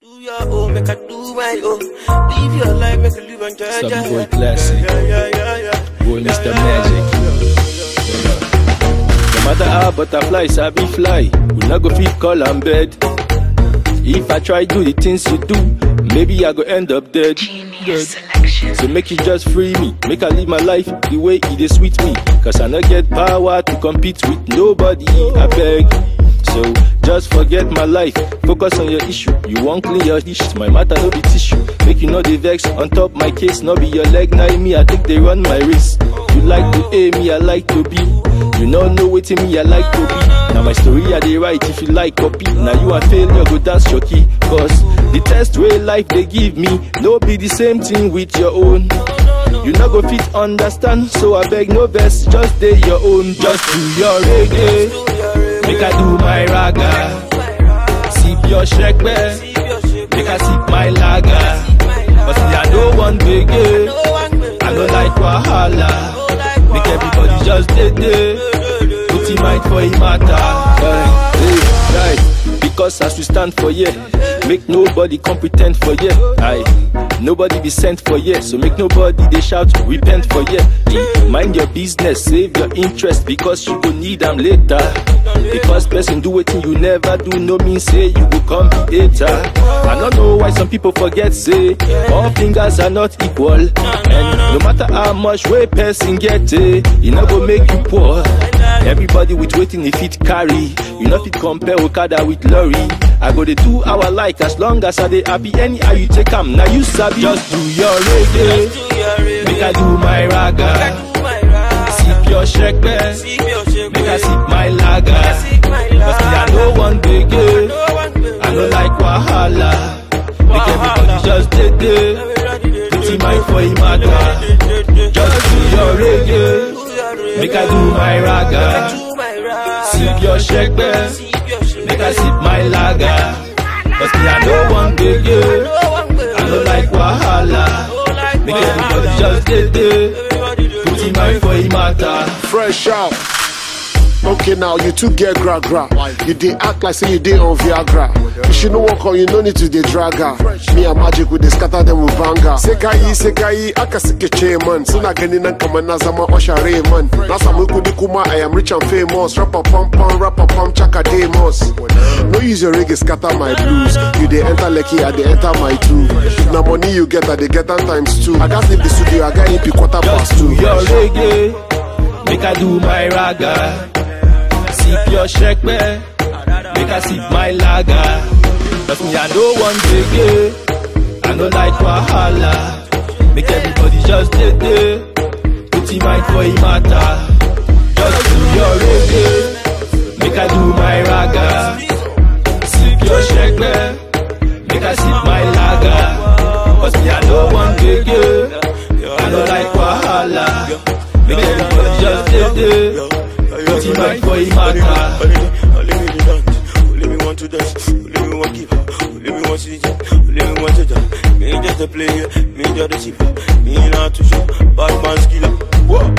Do your own, make I do my own. Live your life, make I live and judge. Some boy classic. Yeah, yeah, yeah, yeah. Boy, Mr. Magic. No matter how butterflies I be fly, we not go fit call am bed. If I try do the things you do, maybe I go end up dead. Genius selection. So make you just free me, make I live my life the way it is sweet me. Cause I not get power to compete with nobody, I beg. So just forget my life, focus on your issue. You won't clean your dish, my matter no be tissue. Make you know the vex on top my case, no be your leg, now me, I think they run my race. You like to A, me, I like to be. You know know wetin me, I like to be. Now my story I dey write if you like copy. Now you a failure, go dance your key. Cause the test way life they give me, no be the same thing with your own. You not go fit understand, so I beg no verse, just day your own, just do your reggae. Make I do my raga, sip your shekbe, make I sip my lager. But see I don't want biggie, I don't like wahala. Make everybody just dey dey, put him mind for him matter. Hey, hey, right. Because as we stand for here, make nobody come pretend for here. Aye, nobody be sent for here, so make nobody they shout repent for here. Eh, Mind your business, save your interest because you go need them later. Because person do wetin you never do, no mean say you go come be hater. I don't know why some people forget say all fingers are not equal, and no matter how much way person get, eh, e no go make you poor. Everybody with waiting if it carry. You know fit compare Okada with lorry. I go dey do how I like as long as I dey happy. Anyhow you take am, now you sabi. Just do your reggae, make I do my raga. Sip your shekbe, make I sip my lager. Cause me I no want biggie, I no like wahala. Make everybody just dey dey, put him mind for him matter. Just do your reggae. Make I do my raga, sip your shekbe, make I sip my lager. Cause me I no want biggie, I no like wahala. Make everybody just dey dey, put him mind for him matter. Fresh out. Okay, now you two get gra gra. You dey act like say you dey on Viagra. You should know walk on, you no need to dey drag her. Me and Magic we dey scatter them with banger. Sekai, sekai, aka sike chairman. Sina gani nan kama na zama Osha Raymond. Na samu kudi kuma I am rich and famous. Rapper pam pam, rapper pam chaka demos. No use your reggae scatter my blues. You dey enter Lekki, I dey enter my two. If na money you get, I dey get am times two. I got leave the studio, I got EP quarter past Just do two. your reggae, make I do my raga. Sip your shekbe, make I sip my lager. Cause me I no want biggie, I no like wahala. Make everybody just dey dey, put him mind for him matter. Just do your reggae, make I do my raga. Sip your shekbe, make I sip my lager. Cause me I no want biggie, I no like wahala. Make everybody just dey dey, put him mind for him matter. Only me the dance, only me want to dance, only me want give, only me want see jump, only me want to jump. Me just a player, me just a shipper, me not to show, bad man skiller. Whoa.